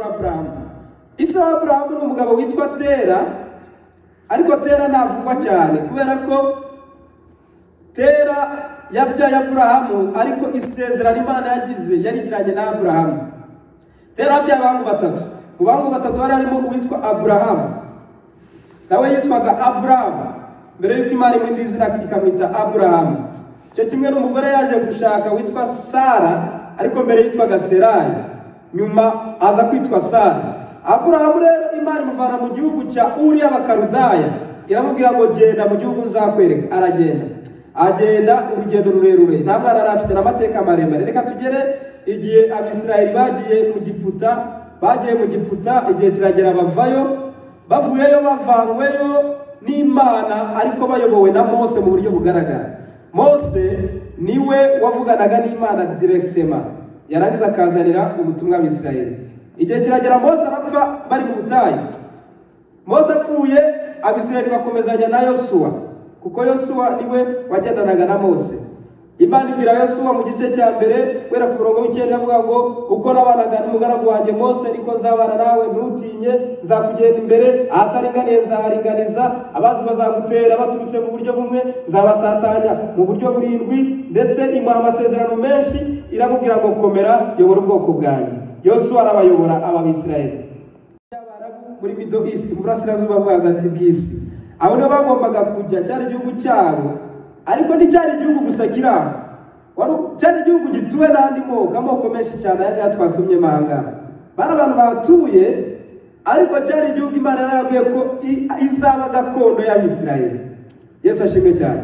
aburamu isa aburamu ni umugabo witwa tera ariko tera ntavugwa cyane kubera ko tera yabyaye aburahamu ariko isezerano imana yagize yarigiranye na aburahamu tera yabyaye abantu batatu mu bantu batatu hari harimo uwitwa aburahamu nawe yitwaga aburahamu mbere y'uko imana imuha izina ikamwita aburahamu icyo kimwe n'umugore yaje gushaka witwa sara ariko mbere yitwaga serayi nyuma aza kwitwa sara aburahamu rero imana imuvana mu gihugu cya uriya bakarudaya iramubwira ngo genda mu gihugu nzakwereka aragenda agenda urugendo rurerure nta mwana yari afite n'amateka maremare reka tugere igihe abisirayeli bagiye mu giputa bagiye mu giputa igihe kiragera bavayo bavuyeyo bavanyweyo n'imana ariko bayobowe na mose mu buryo bugaragara mose niwe wavuganaga n'imana direkitema yarangiza akazanira ubutumwa abisirayeli igihe kiragera mose arapfa bari mu butayu mose apfuye abisirayeli bakomezanya na yosuwa kuko yosuwa niwe wagendanaga na mose imana ibwira yosuwa mu gice cya mbere kubera ku murongo w'icyenda avuga ngo uko nabanaga n'umugaragu wanjye mose niko nzabana nawe ntutinye nzakugenda imbere ahataringaniye nzaharinganiza abanzi bazagutera baturutse mu buryo bumwe nzabatatanya mu buryo burindwi ndetse imuha amasezerano menshi iramubwira ngo komera yobora ubwoko bwanjye yosuwa arabayobora aba bisirayeli muri mido isiti mu burasirazuba bwo hagati bw'isi abo nibo bagombaga kujya cyari igihugu cyabo ariko nticyari igihugu gusa kiri aho cyari igihugu gituwe n'andi moko amoko menshi cyane ayangaya twasomye manga bari abantu bahatuye ariko cyari igihugu imana yarabwiye ko izaba gakondo y'abisirayeli yesu ashimwe cyane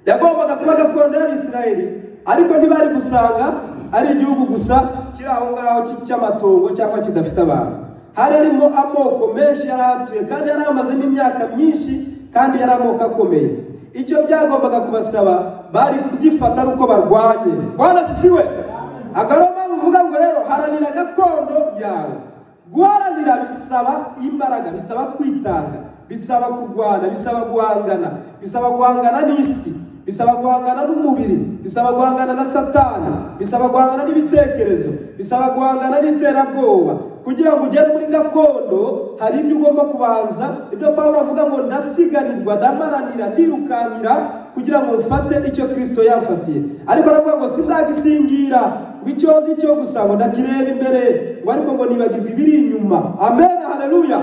yagombaga kuba gakondo y'abisirayeli ariko ntibari gusanga ari igihugu gusa kiri aho ngaho cy'amatongo cyangwa kidafite abantu hari harimo amoko menshi yari ahatuye kandi yari amazemo imyaka myinshi kandi yari amoko akomeye icyo byagombaga kubasaba bari kugifata ari uko barwanye bwana sifiwe agaroma uvuga ngo rero haranira gakondo yawe guharanira bisaba imbaraga bisaba kwitanga bisaba kurwana bisaba guhangana bisaba guhangana n'isi bisaba guhangana n'umubiri bisaba guhangana na satani bisaba guhangana n'ibitekerezo bisaba guhangana n'iterabwoba kugira ngo ugere muri gakondo hari ibyo ugomba kubanza ibyo paul avuga ngo ndasiganirwa ndamaranira ndirukankira kugira ngo mfate icyo kirisito yafatiye ariko aravuga ngo sindagisingira ngo icyo nzi cyo gusa ngo ndakireba imbere ngo ariko ngo nibagirwe ibiri inyuma amen haleluya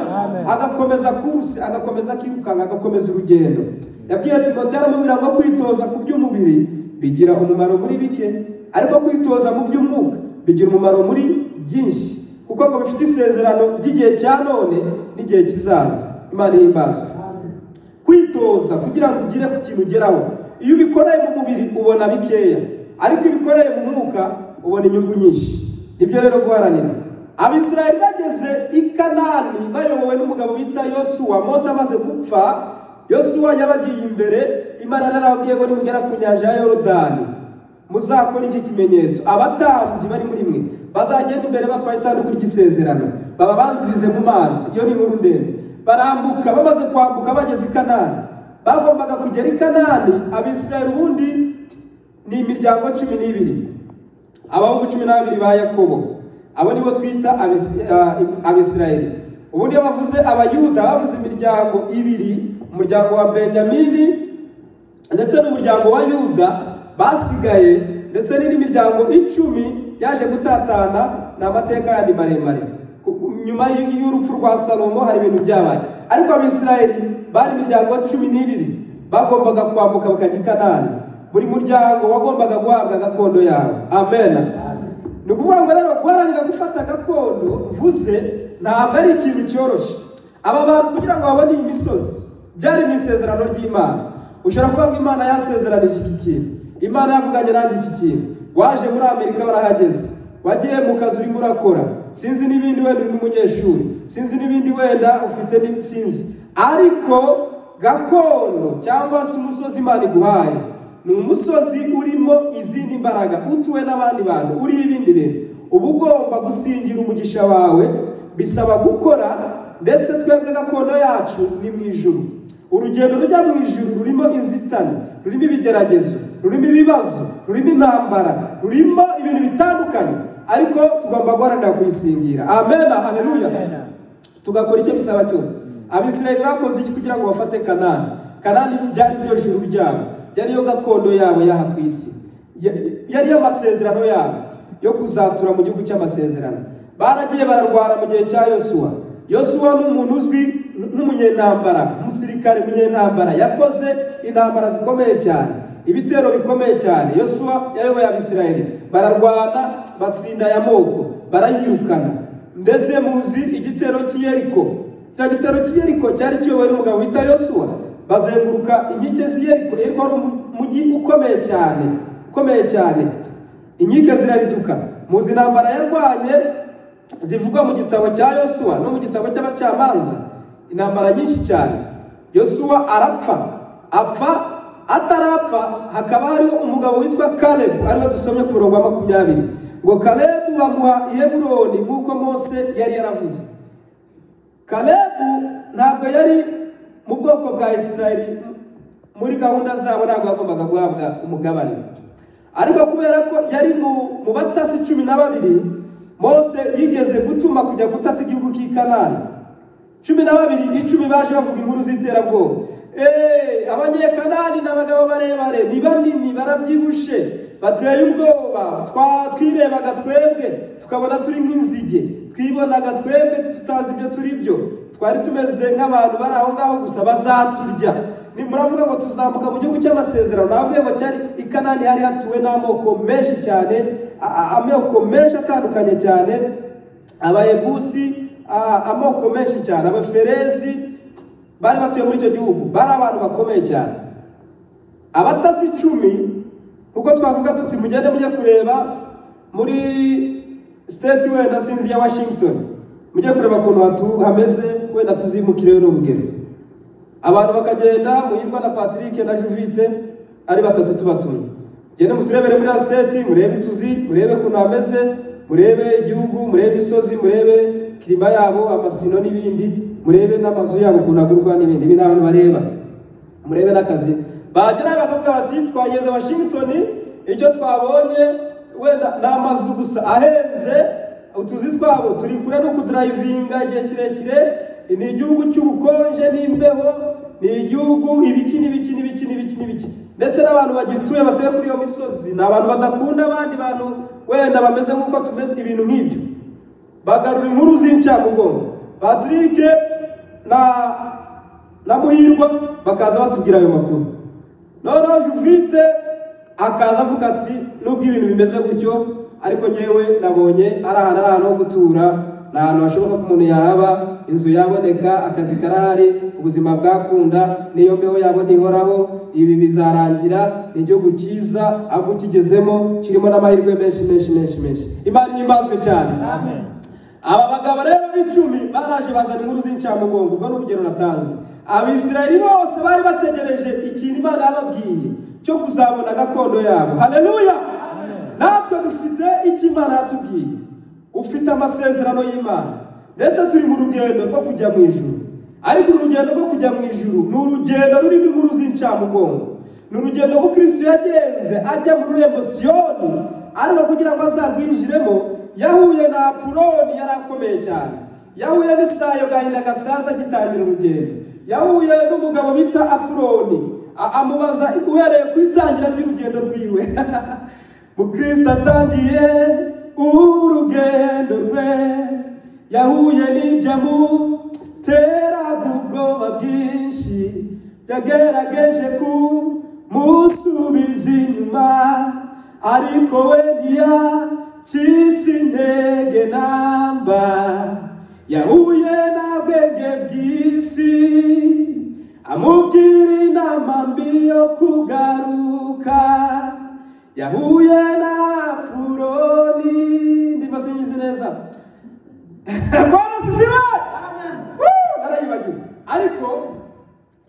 agakomeza kuruse agakomeza akirukanka agakomeza urugendo yabwiye timote aramubwira ngo kwitoza ku by'umubiri bigira umumaro muri bike ariko kwitoza mu by'umwuka bigira umumaro muri byinshi kuko ngo bifite isezerano ry'igihe cya none n'igihe kizaza imana ihimbazwa kwitoza kugira ngo ugire ku kintu ugeraho iyo ubikoreye mu mubiri ubona bikeya ariko iyo ubikoreye mu mwuka ubona inyungu nyinshi nibyo rero guharanira abisirayeli bageze i kanani bayobowe n'umugabo bita yosuwa mose amaze gupfa yosuwa yabagiye imbere imana yarababwiye ngo nimugera ku nyanja ya yorodani muzakora iki kimenyetso abatambyi bari muri mwe bazagenda imbere batwaye isanduku ry'isezerano baba banzirize mu mazi iyo ni inkuru ndende barambuka bamaze kwambuka bageze i kanani bagombaga kugera i kanani abisirayeli ubundi ni imiryango cumi n'ibiri abahungu cumi n'abiri ba yakobo abo nibo twita abisirayeli ubundi iyo bavuze abayuda bavuze imiryango ibiri umuryango wa benyamini ndetse n'umuryango wa yuda basigaye ndetse n'indi miryango icumi yaje gutatana ni amateka yandi maremare nyuma y'urupfu rwa salomo hari ibintu byabaye ariko abisirayeli bari imiryango cumi n'ibiri bagombaga kwambuka bakajya i kanani buri muryango wagombaga guhabwa gakondo yawe amena ni ukuvuga ngo rero guharanira gufata gakondo mvuze ntabwo ari ikintu cyoroshye aba bantu kugira ngo babone iyi misozi byari mu isezerano ry'imana ushobora kuvuga ngo imana yasezeranije iki kintu imana yavuganye nanjye iki kintu waje muri amerika barahageze wagiye mu kazi urimo urakora sinzi n'ibindi wenda uri n'umunyeshuri sinzi n'ibindi wenda ufite n'ibitsinzi ariko gakondo cyangwa se umusozi imana iguhaye ni umusozi urimo izindi mbaraga utuwe n'abandi bantu uriho ibindi bintu uba ugomba gusingira umugisha wawe bisaba gukora ndetse twebwe gakondo yacu ni mu ijuru urugendo rujya mu ijuru rurimo inzitane rurimo ibigeragezo rurimo ibibazo rurimo intambara rurimo ibintu bitandukanye ariko tugomba guharanira kuyisingira amen haleluya tugakora icyo bisaba cyose abisirayeli bakoze iki kugira ngo bafate kanani kanani byari iryo juru ryabo yari yo gakondo yabo y'aha ku isi yari yo amasezerano yabo yo kuzatura mu gihugu cy'amasezerano baragiye bararwara mu gihe cya yosuwa yosuwa ni umuntu uzwi n'umunyentambara umusirikare munyentambara yakoze intambara zikomeye cyane ibitero bikomeye cyane yosuwa yayoboye abisirayeli bararwana batsinda ya moko barayirukana ndetse muzi igitero cy'iyeriko cya gitero cy'iyeriko cyari kiyobowe n'umugabo wita yosuwa bazenguruka inkike z'iyeriko yeriko ari umujyi ukomeye cyane ukomeye cyane inkike zirariduka muzi intambara yarwanye zivugwa mu gitabo cya yosuwa no mu gitabo cy'abacamanza intambara nyinshi cyane yosuwa arapfa apfa atarapfa hakaba hariho umugabo witwa karebu ariwe dusomye ku murongo wa makumyabiri ngo karebu bamuha iheburoni nk'uko mose yari yaravuze karebu ntabwo yari mu bwoko bwa isirayeli muri gahunda zabo ntabwo yagombaga guhabwa umugabane ariko kubera ko yari mu batasi cumi na babiri mose yigeze gutuma kujya gutata igihugu cy'i kanani cumi na babiri icumi baje bavuga inkuru z'iterabwoba eee abanyekanani ni abagabo barebare ni banini barabyibushe bateye ubwoba twirebaga twebwe tukabona turi nk'inzige twibonaga twebwe tutazi ibyo turi byo twari tumeze nk'abantu bari aho ngaho gusa bazaturya muravuga ngo tuzamuka mu gihugu cy'amasezerano nabwo ngo cyari ikanani hari hatuwe n'amoko menshi cyane amoko menshi atandukanye cyane abayebusi amoko menshi cyane abaferezi bari batuye muri icyo gihugu bari abantu bakomeye cyane abatasi icumi kuko twavuga tuti mugende mujye kureba muri state wenda sinzi ya washington mujye kureba ukuntu hameze wenda tuzimukireyo n'urugero abantu bakagenda muhirwa na patrick na juvite ari batatu tubatumye mugende muturebere muri ya siteti murebe utuzi murebe ukuntu hameze murebe igihugu murebe imisozi murebe kirima yabo amasino n'ibindi murebe n'amazu yabo ukuntu agurwa n'ibindi ibi ni abantu bareba murebe n'akazi bagera bakavuga bati twageze washington icyo twabonye wenda ni amazu gusa ahenze utuzi twabo turi kure no kudurayivinga igihe kirekire ni igihugu cy'ubukonje n'imbeho ni igihugu ibiki n'ibiki n'ibiki n'ibiki n'ibiki ndetse n'abantu bagituye batuye kuri iyo misozi ni abantu badakunda abandi bantu wenda bameze nk'uko tumeze ibintu nk'ibyo bagarura inkuru z'incamugongo patrick na na muhirwa bakaza batubwira ayo makuru noneho juvite akaza avuga ati nubwo ibintu bimeze gutyo ariko ngewe nabonye ari ahantu ari ahantu ho gutura ni ahantu hashoboka ko umuntu yahaba inzu yaboneka akazi karahari ubuzima bwakunda n'iyo mbeho yabona ihoraho ibi bizarangira ni igihugu cyiza ahubwo ukigezemo kirimo n'amahirwe menshi menshi menshi menshi imana ihimbazwe cyane aba bagabo rero b'icumi baraje bazana inkuru z'incamugongo urwo ni urugero natanze abisirayeli bose bari bategereje ikintu imana yababwiye cyo kuzabona gakondo yabo hareruya natwe dufite icyo imana yatubwiye ufite amasezerano y'imana ndetse turi mu rugendo rwo kujya mu ijuru ariko urugendo rwo kujya mu ijuru ni urugendo rurimo inkuru z'incamugongo ni urugendo mukristo yagenze ajya mu rurembo siyoni ariko kugira ngo azarwinjiremo yahuye na apuroni yari akomeye cyane yahuye n'isayo gahinda gasaza agitangira urugendo yahuye n'umugabo bita apuroni amubaza uhereye ku itangira ry'urugendo rwiwe mukristo atangiye urugendo rwe yahuye n'ibyo amuteraga ubwoba bwinshi yagerageje kumusubiza inyuma ariko we ntiyacitse intege namba yahuye n'abwenge bw'isi amubwira inama mbi yo kugaruka yahuye na puroni ndimo singize neza bwana sifiwe narayibagiwe ariko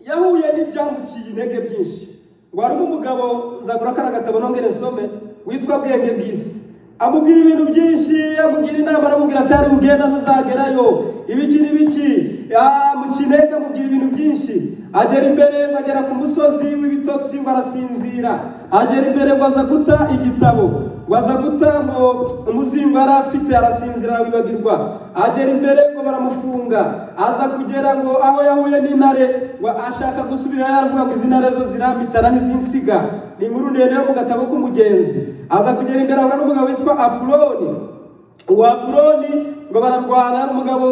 yahuye n'ibyamukiye intege byinshi ngo harimo umugabo nzagura kariya gatabo nongere nsome witwa bwenge bw'isi amubwira ibintu byinshi amubwira inama aramubwira atari bugenda ntuzagerayo ibiki n'ibiki mu kinege amubwira ibintu byinshi agera imbere ngo agera ku musozi w'ibitotsi ngo arasinzira agera imbere ngo aza guta igitabo waza gutaho umuzingo yari afite arasinzira wibagirwa agera imbere ngo baramufunga aza kugera ngo aho yahuye n'intare wa ashaka gusubira yaravuga ngo izi ntare zo ziramitana n'izinsiga ni inkuru ndende yo mu gatabo k'umugenzi aza kugera imbere ahura n'umugabo witwa apuloni uwo apuloni ngo bararwana ari umugabo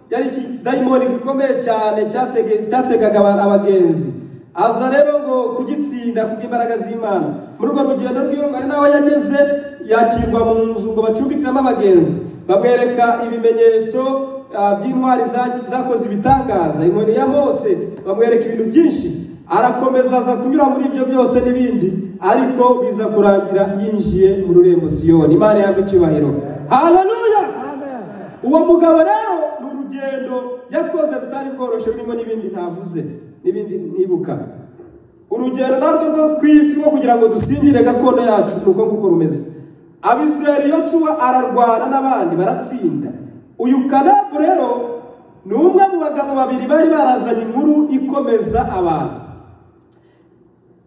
yari ikidayimoni gikomeye cyane cyatege- cyategaga aba- abagenzi aza rero ngo kugitsinda kubw'imbaraga z'imana muri urwo rugendo rw'iwe hari n'aho yageze yakirwa mu nzu ngo bacumbikiramo abagenzi bamwereka ibimenyetso ah, by'intwari za- zakoze ibitangaza inkoni ya mose bamwereka ibintu byinshi arakomeza aza kunyura muri ibyo byose n'ibindi ariko biza kurangira yinjiye mu rurembo siyoni imana yabwo icyubahiro haleluya uwo mugabo rero ni urugendo yakoze rutari rworoshye rurimo n'ibindi ntavuze n'ibindi ntibuka urugendo narwo rwo ku isi rwo kugira ngo dusingire gakondo yacu ni uko nguko rumeze abisirayeli yosuwa ararwana n'abandi baratsinda uyu kadabu rero ni umwe mu bagabo babiri bari barazanye inkuru ikomeza abantu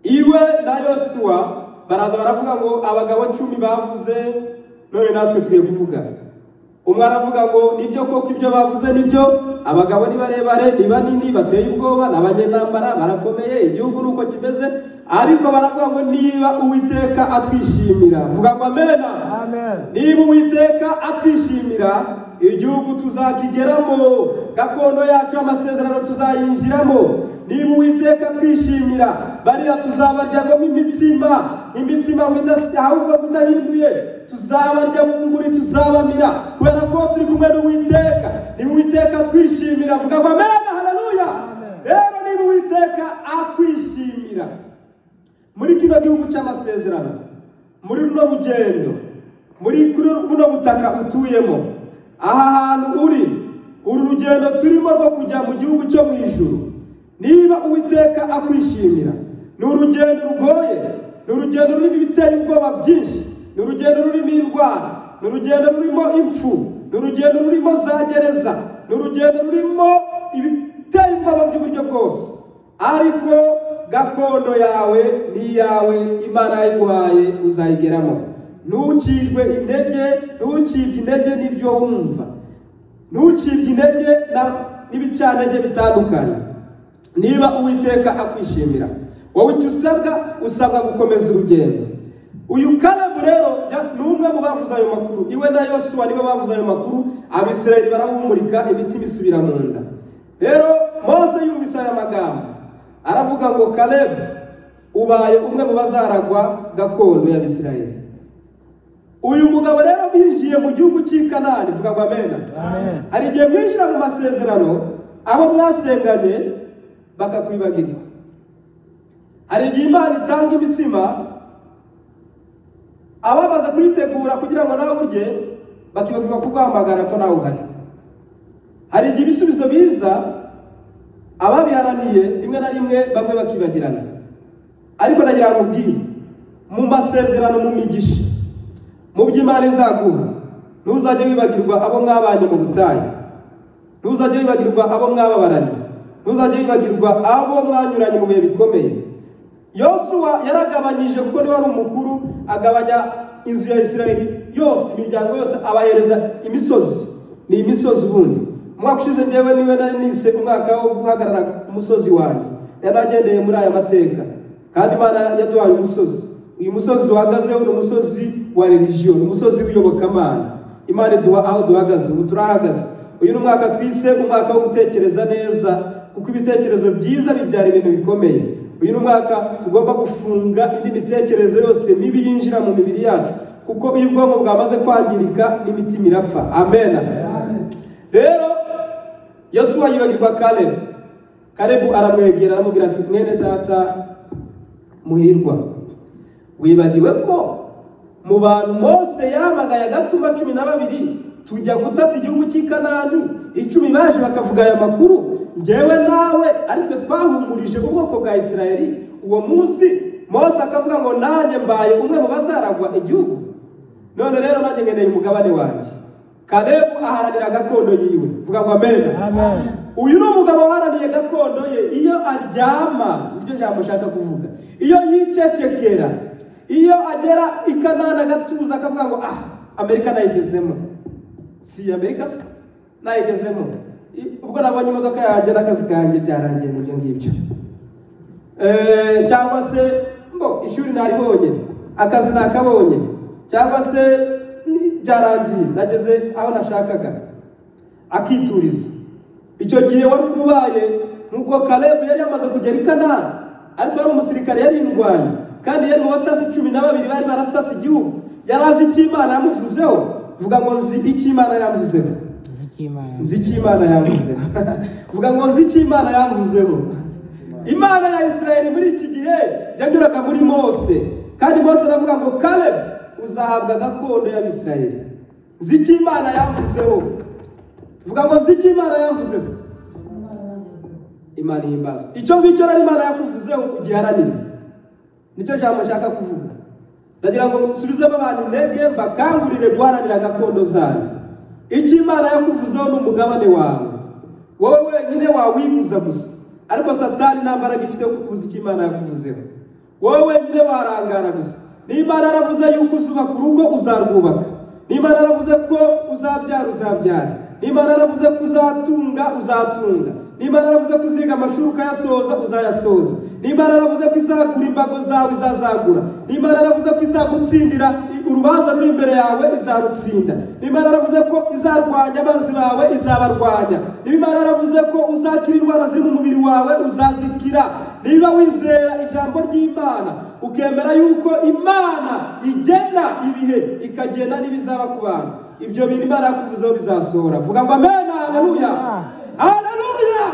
iwe na yosuwa baraza baravuga ngo abagabo cumi bavuze none natwe tugiye kuvuga umwe aravuga ngo nibyo koko ibyo bavuze nibyo abagabo ni barebare ni banini bateye ubwoba ni abanyenambara barakomeye igihugu ni uko kimeze ariko baravuga ngo niba uwiteka atwishimira vuga ngo amena Amen. niba uwiteka atwishimira igihugu tuzakigeramo gakondo yacu y'amasezerano tuzayinjiramo niba uwiteka atwishimira bariya tuzabaryamo nk'imitsima nk'imitsima ngo idasi- ahubwo ngo idahinduye tuzabarya bunguri tuzabamira kubera ko turi kumwe n'uwiteka niba uwiteka atwishimira vuga ngo amena haleluya rero niba uwiteka akwishimira muri kino gihugu cy'amasezerano muri runo rugendo muri kuri buno butaka utuyemo aha hantu uri uru rugendo turimo rwo kujya mu gihugu cyo mu ijuru niba uwiteka akwishimira ni urugendo rugoye ni urugendo rurimo ibitera ubwoba byinshi ni urugendo rurimo indwara ni urugendo rurimo impfu ni urugendo rurimo za gereza ni urugendo rurimo ibitera ubwoba by'uburyo bwose ariko gakondo yawe ni iyawe imana yayiguhaye uzayigeramo ntukirwe intege ntukibwe intege n'ibyo wumva ntukibwe intege na- n'ibicanege bitandukanye niba uwiteka akwishimira wowe icyo usabwa usabwa gukomeza urugendo uyu karabu rero ya- ni umwe mu bavuze ayo makuru iwe na yosuwa nibo bavuze ayo makuru abisirayeli barahumurika imitima isubira mu nda rero mose yumvise aya magambo aravuga ngo kalebu ubaye umwe mu bazaragwa gakondo y'abisirayeli uyu mugabo rero binjiye mu gihugu cy'i kanani vuga ngo amena Amen. hari igihe mwinjira mu masezerano abo mwasenganye bakakwibagirwa hari igihe imana itanga imitsima abamaze kuyitegura kugira ngo nawe urye bakibagirwa kuguhamagara ko nawe uhari hari igihe ibisubizo biza ababiharaniye rimwe na rimwe bamwe bakibagirana ariko ndagira ngo ubwire mu masezerano mu migisha mu by'imana izaguha ntuzajye wibagirwa abo mwabanye mu butayu ntuzajye wibagirwa abo mwababaranye ntuzajye wibagirwa abo mwanyuranye mu bihe bikomeye yosuwa yaragabanyije kuko niwe ari umukuru agabanya inzu ya isirayeli yose imiryango yose abahereza imisozi ni imisozi ubundi umwaka ushize ngewe niwe nari nise umwaka wo guhagarara ku musozi wanjye yari agendeye muri aya mateka kandi imana yaduhaye umusozi uyu musozi duhagazeho ni umusozi wa religiyo ni umusozi w'iyobokamana imana iduha aho duhagaze ubu turahagaze uyu ni umwaka twise umwaka wo gutekereza neza kuko ibitekerezo byiza bibyara ibintu bikomeye uyu ni umwaka tugomba gufunga indi mitekerereze yose mibi yinjira mu mibiri yacu kuko iyo ubwonko bwamaze kwangirika n'imitima irapfa amen rero yosuwa yibagirwa kalebu kalebu aramwegera aramubwira ati mwene data muhirwa wibagiwe ko mu bantu mose yabagaye agatuma cumi na babiri tujya gutata igihugu cy'i kanani icumi baje bakavuga aya makuru njyewe nawe aritwe twahumurije ubwoko bwa isirayeli uwo munsi mose akavuga ngo nanjye mbaye umwe mu bazaragwa igihugu none rero nanjye nkeneye umugabane wanjye kalebu aharanira gakondo yiwe vuga ngo amena Amen. uyu ni umugabo waharaniye gakondo ye iyo aryama niryo jambo ushaka kuvuga iyo yicecekera iyo agera i kanani agatuza akavuga ngo ah amerika nayigezemo si amerika se nayigezemo I- ubwo nabonye imodoka yanjye n'akazi kanjye byarangiye n'ibyo ngibyo Eh, cyangwa se mbo ishuri naribonye akazi nakabonye cyangwa se ni- byarangiye nageze aho nashakaga akituriza icyo gihe wari ubaye nuko kalebu yari yamaze kugera i kanani ariko yari umusirikare yari indwanyi kandi yari mu batasi cumi na babiri bari baratasi igihugu yari azi icyo imana yamuvuzeho vuga ngo nzi icyo imana yamuvuzeho nzi icyo Imana nzi icyo imana yavuzeho vuga ngo nzi icyo imana yavuzeho imana ya isirayeli muri iki gihe yanyuraga muri mose kandi mose aravuga ngo kalebu uzahabwa gakondo y'abisirayeli nzi icyo imana yavuzeho vuga ngo nzi icyo imana yavuzeho imana ihimbaza icyo ngicyo rero imana yakuvuzeho ugiharanire nicyo jambo nshaka kuvuga ndagira ngo nsubizemo abantu intege mbakangurire guharanira gakondo zanyu icyo imana yakuvuzeho ni umugabane wawe wowe wenyine wawiguza gusa ariko satani nta mbaraga ifite yo kukubuza icyo imana yakuvuzeho wowe wenyine warangara gusa n'imana yaravuze yuko uzubaka urugo uzarwubaka n'imana yaravuze ko uzabyara uzabyara n'imana yaravuze ko uzatunga uzatunga n'imana yaravuze ko uziga amashuri ukayasoza uzayasoza n'imana yaravuze ko izagura imbago zawe izazagura n'imana yaravuze ko izagutsindira i- urubanza ruri imbere yawe izarutsinda n'imana yaravuze ko izarwanya abanzi bawe izabarwanya n'imana yaravuze ko uzakira indwara ziri mu mubiri wawe uzazikira niba wizera ijambo ry'imana ukemera yuko imana igena ibihe ikagena n'ibizaba ku bantu ibyo bintu imana yakuvuzeho bizasohora vuga ngo amen haleluya haleluya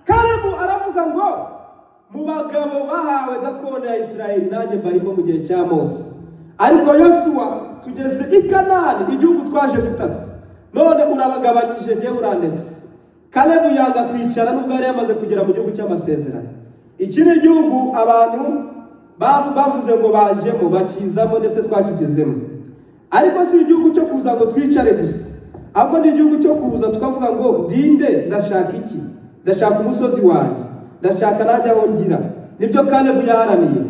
kalebu aravuga ngo mu bagabo bahawe gakondo ya isirayeli nanjye mbarimo mu gihe cya mose ariko yosuwa tugeze i kanani igihugu twaje gutata none urabagabanyije njyewe urandetse kalebu yanga kwicara nubwo yari yamaze kugera mu gihugu cy'amasezerano iki ni igihugu abantu bas- bavuze ngo bajemo bakizamo ndetse twakigezemo ariko si igihugu cyo kuza ngo twicare gusa ahubwo ni igihugu cyo kuza tukavuga ngo ndinde ndashaka iki ndashaka umusozi wanjye ndashaka najya aho ngira nibyo kalebu yaharaniye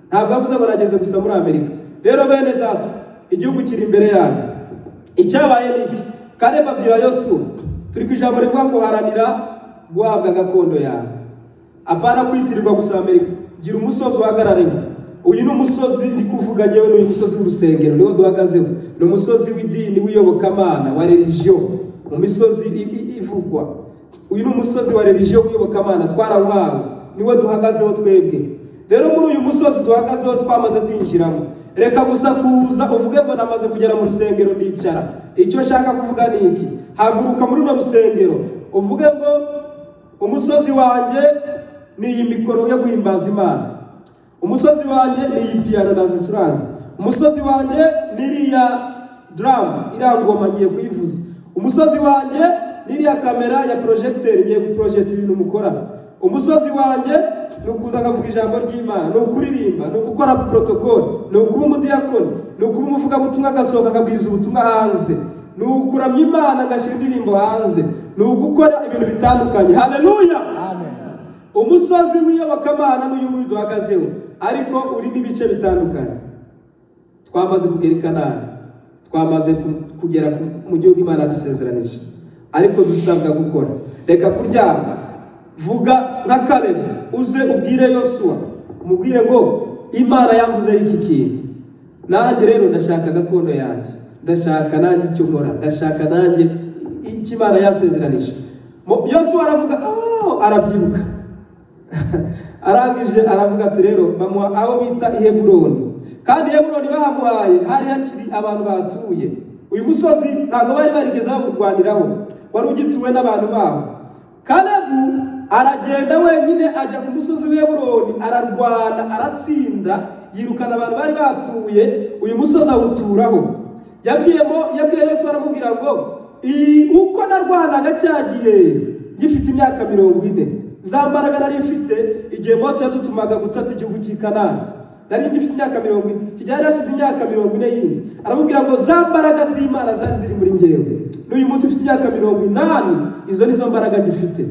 ntabwo yavuze ngo nageze gusa muri amerika rero bene data igihugu kiri imbere yanyu icyabaye ni iki kalebu abwira yosuwa turi ku ijambo rivuga ngo haranira guhabwa gakondo yawe apana kwitirirwa gusa amerika gira umusozi uhagarareho uyu ni umusozi ndi kuvuga njyewe ni uyu musozi w'urusengero niwo duhagazeho ni umusozi w'idini w'iyobokamana wa religiyo mu misozi i- i- ivugwa uyu ni umusozi wa religiyo w'iyobokamana twarawuhawe niwo duhagazeho twebwe rero muri uyu musozi duhagazeho twamaze kwinjiramo reka gusa kuza uvuge ngo namaze kugera mu rusengero ndicara icyo nshaka kuvuga ni iki haguruka muri runo rusengero uvuge ngo umusozi wanjye ni iyi mikoro yo guhimbaza imana umusozi wanjye ni iyi piyano nazicuranga umusozi wanjye ni iriya daramu irangoma ngiye kuyivuza umusozi wanjye ni iriya kamera ya porojegiteri ngiye guporojegita ibintu mukora umusozi wanjye ni ukuza akavuga ijambo ry'imana ni ukuririmba ni ugukora porotokoli ni ukuba umudiyakoni ni ukuba umuvugabutumwa agasohoka akabwiriza ubutumwa hanze ni ukuramya imana agashyira indirimbo hanze ni ugukora ibintu bitandukanye haleluya umusozi w'iyobokamana n'uyu nguyu duhagazeho ariko urimo ibice bitandukanye twamaze kugera i kanani twamaze ku- kugera ku- mu gihugu imana yadusezeranije ariko dusabwa gukora reka kuryama vuga nka kalebu uze ubwire yosuwa umubwire ngo imana yavuzeho iki kintu nanjye rero ndashaka gakondo yanjye ndashaka nanjye icyo nkora ndashaka nanjye icyo imana yasezeranije Mu- yosuwa aravuga "Oh," arabyibuka arangije aravuga ati rero bamuha aho bita i heburoni kandi heburoni bahamuhaye hari hakiri abantu bahatuye uyu musozi ntabwo bari barigeze bawurwaniraho wari ugituwe n'abantu baho kalebu aragenda wenyine ajya ku musozi w'Heburoni ararwana aratsinda yirukana abantu bari batuye uyu musozi awuturaho yabwiyemo yabwiye Yesu aramubwira ngo "I- uko narwanaga cya gihe gifite imyaka mirongo ine za mbaraga nari mfite igihe Mose yadutumaga gutata igihugu cy'i Kanani nari ngifite imyaka mirongo ine kijyari hashize imyaka mirongo ine yindi aramubwira ngo za mbaraga z'imana zari ziri muri ngewe n'uyu munsi ufite imyaka mirongo inani izo nizo mbaraga gifite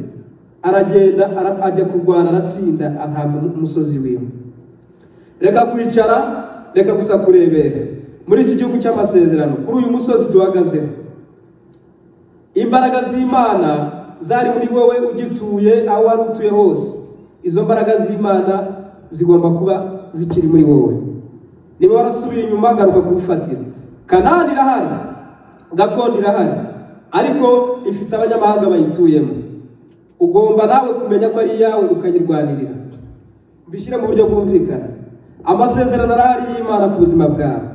aragenda ara- ajya kurwana aratsinda ahabwa umusozi wiwe reka kwicara reka gusa kurebera muri iki gihugu cy'amasezerano kuri uyu musozi duhagazeho imbaraga z'imana zari muri wowe ugituye aho wari utuye hose izo mbaraga z'imana zigomba kuba zikiri muri wowe niba warasubiye inyuma garuka kuwufatira kanani irahari gakondo irahari ariko ifite abanyamahanga bayituyemo ugomba nawe kumenya ko ari iyawe ukayirwanirira bishyire mu buryo bwumvikana amasezerano arahari y'imana ku buzima bwawe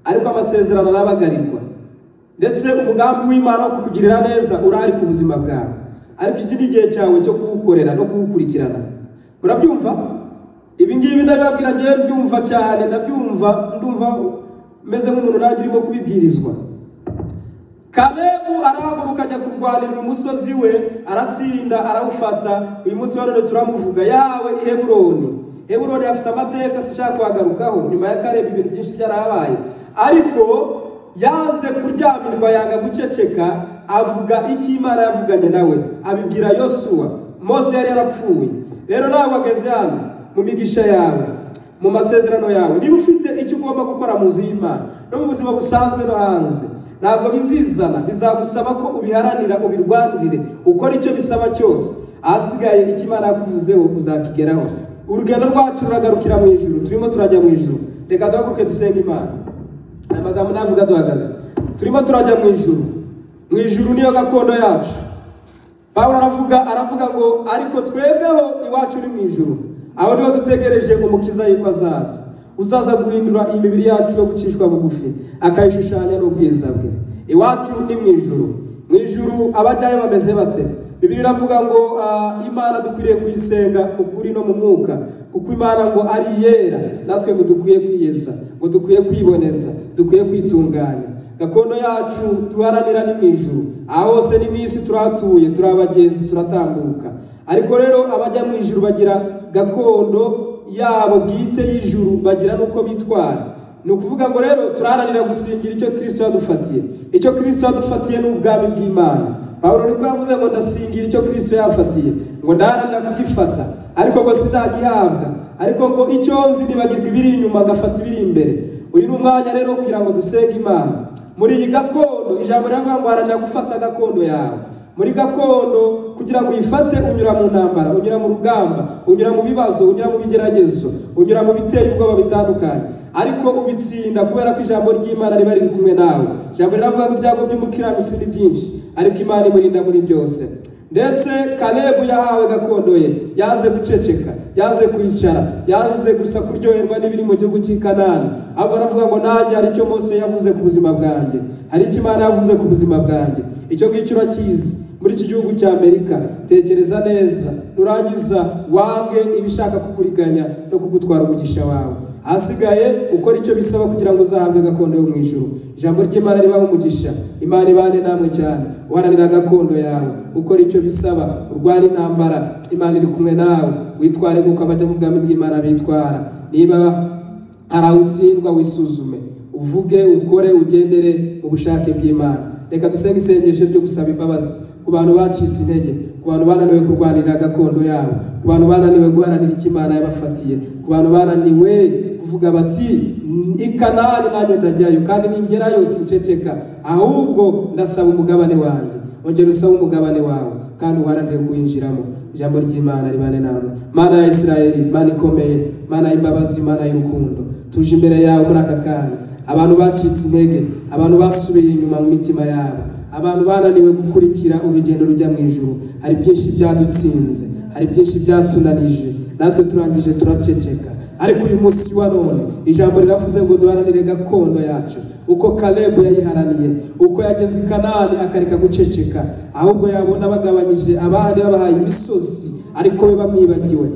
ariko amasezerano arabagarirwa ndetse umugambi w'imana wo kukugirira neza urahari ku buzima bwawe ariko iki ni igihe cyawe cyo kuwukorera no kuwukurikirana murabyumva ibi ngibi ndabibabwira ngiye byumva cyane ndabyumva ndumva meze nk'umuntu nanjye urimo kubibwirizwa kalebu arahaguruka ajya kurwanira umusozi we aratsinda arawufata uyu munsi wa none turamuvuga yawe i heburoni heburoni afite amateka sishaka kuhagarukaho nyuma ya kalebu ibintu byinshi byarahabaye ariko yaze kuryamirwa yanga guceceka avuga icyo imana yavuganye nawe abibwira yosuwa mose yari yarapfuye rero nawe wageze hano mu migisha yawe mu masezerano yawe niba ufite icyo ugomba gukora mu nzu y'imana no mu buzima busanzwe no hanze ntabwo bizizana bizagusaba ko ubiharanira ubirwanirire ukora icyo bisaba cyose ahasigaye icyo imana yakuvuzeho uzakigeraho urugendo rwacu ruragarukira mu ijuru turimo turajya mu ijuru reka duhaguruke dusenge imana aya magambo navuga duhagaze turimo turajya mu ijuru mu ijuru niyo gakondo yacu pawulo aravuga aravuga ngo ariko twebweho iwacu ni mu ijuru aho niho dutegereje umukiza yuko azaza uzaza guhindura iyi mibiri yacu yo gucishwa bugufi akayishushanya n'ubwiza bwe iwacu ni mu ijuru mu ijuru abajyayo bameze bate bibiri iravuga ngo ah, imana dukwiriye kuyisenga ukuri no mu mwuka kuko imana ngo ari iyera natwe ngo dukwiye kwiyeza ngo dukwiye kwiboneza dukwiye kwitunganya gakondo yacu duharanira ni mu ijuru aha hose ni mu isi turahatuye turabagezi turatambuka ariko rero abajya mu ijuru bagira gakondo yabo bwite y'ijuru bagira n'uko bitwara ni ukuvuga ngo rero turaharanira gusingira icyo kirisito yadufatiye icyo kirisito yadufatiye ni ubwami bw'imana pawulo niko yavuze ngo ndasingira icyo kirisito yafatiye ngo ndaharanira kugifata ariko ngo sinagihabwa ariko ngo icyo nzi nibagirwa ibiri inyuma agafata ibiri imbere uyu ni umwanya rero wo kugira ngo dusenge imana muri iyi gakondo ijambo riravuga ngo haranira gufata gakondo yawe muri gakondo kugira ngo uyifate unyura mu ntambara unyura mu rugamba unyura mu bibazo unyura mu bigeragezo unyura mu biteye ubwoba bitandukanye ariko ubitsinda kubera ko ijambo ry'imana riba riri kumwe nawe ijambo riravuga ngo ibyago by'umukiranutsi ni byinshi ariko imana imurinda muri byose ndetse kalebu yahawe gakondo ye yanze guceceka yanze kwicara yanze gusa kuryoherwa n'ibiri mu gihugu cy'i kanani ahubwo aravuga ngo nanjye hari icyo Mose yavuze ku buzima bwanjye hari icyo imana yavuze ku buzima bwanjye icyo ngicyo urakizi muri iki gihugu cya amerika tekereza neza nurangiza wange ibishaka kukuriganya no kugutwara umugisha wawe ahasigaye ukora icyo bisaba kugira ngo uzahabwe gakondo yo mu ijuru ijambo ry'imana ribaho umugisha imana ibane namwe cyane uharanira gakondo yawe ukora icyo bisaba urwara intambara imana iri kumwe nawe witware nk'uko abajya mu bwami bw'imana bitwara niba hari aho utsindwa wisuzume uvuge ukore ugendere mu bushake bw'imana reka dusenge isengesho ryo gusaba imbabazi ku bantu bacitse intege ku bantu bananiwe kurwanirira gakondo yabo ku bantu bananiwe guharanira icyo imana yabafatiye ku bantu bananiwe kuvuga bati i kanani nanjye ndajyayo kandi ningerayo sinceceka ahubwo ndasaba umugabane wanjye ongera usaba umugabane wawe kandi uharanire kuwinjiramo ijambo ry'imana ribane nawe mana ya isirayeli mana ikomeye mana y'imbabazi mana y'urukundo tuje imbere yawe muri aka kanya abantu bacitse intege abantu basubiye inyuma mu mitima yabo abantu bananiwe gukurikira urugendo rujya mu ijuru hari byinshi byadutsinze hari byinshi byatunanije natwe turangije turaceceka ariko uyu munsi wa none ijambo riravuze ngo duharanire gakondo yacu uko kalebu yayiharaniye uko yageze i kanani akareka guceceka ahubwo yabona bagabanyije abandi babahaye imisozi ariko we bamwibagiwe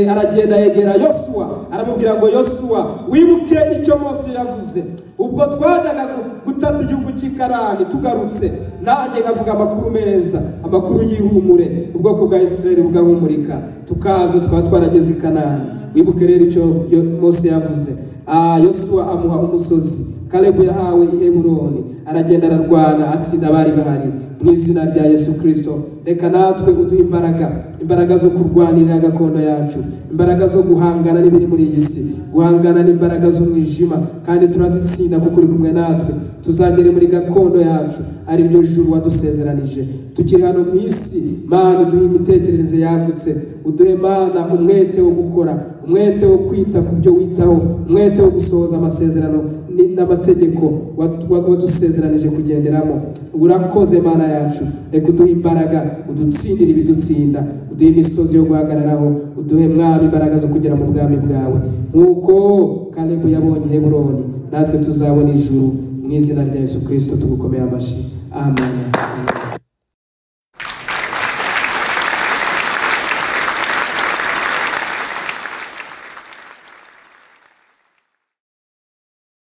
aragenda yegera yosuwa aramubwira ngo yosuwa wibuke icyo mose yavuze ubwo twajyaga gutata igihugu cy'ikarani tugarutse nanjye nkavuga amakuru meza amakuru y'ihumure ubwoko bwa isirayeli bugahumurika tukaza twaba twarageze i kanani wibuke rero icyo mose yavuze yosuwa amuha umusozi kalebu yahawe ihemuroni aragenda ararwana atsinda abari bahari mu izina rya yesu kirisito reka natwe uduhe imbaraga imbaraga zo kurwanirira gakondo yacu imbaraga zo guhangana n'ibiri muri iyi si guhangana n'imbaraga z'umwijima kandi turazitsinda kuko uri kumwe natwe tuzagere muri gakondo yacu ari ryo juru wadusezeranije tukiri hano mu isi mana uduhe imitekerereze yagutse uduhe mana umwete wo gukora umwete wo kwita ku byo witaho umwete wo gusohoza amasezerano ni- n'amategeko watu- wa- wadusezeranije kugenderamo urakoze mana yacu reka uduhe imbaraga udutsindire ibidutsinda uduhe imisozi yo guhagararaho uduhe mwami imbaraga zo kugera mu bwami bwawe nk'uko kalebu yabonye heburoni natwe tuzabona ijuru mu izina rya yesu kirisito tugukomeye amashyi amen